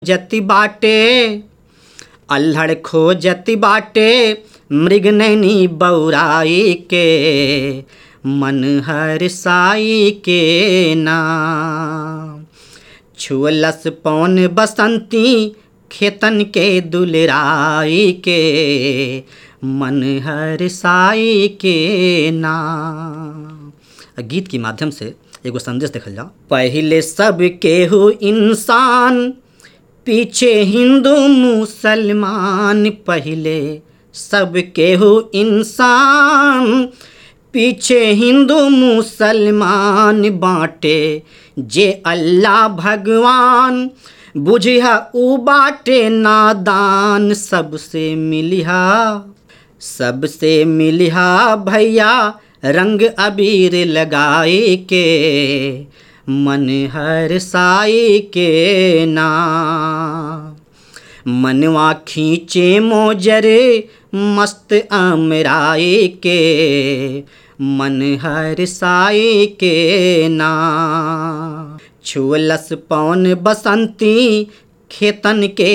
जति बाटे अल्हड़ खोजति बाटे मृग नैनी बौराई के मन हर साई के नाम छुअलस पौन बसंती खेतन के दुलराई के मन हर साई के नाम गीत के माध्यम से एगो संदेश देखल जाओ पहले सब केहू इंसान पीछे हिंदू मुसलमान पहले सब केहू इंसान पीछे हिंदू मुसलमान बाटे जे अल्लाह भगवान बुझिया उ बाटे नादान सबसे मिलिहा सबसे मिलिहा भैया रंग अबीर लगाए के मन हर साई के नाम मनवा खींचे मोजरे मस्त अमराए के मन हर साई के नाम छुअलस पौन बसंती खेतन के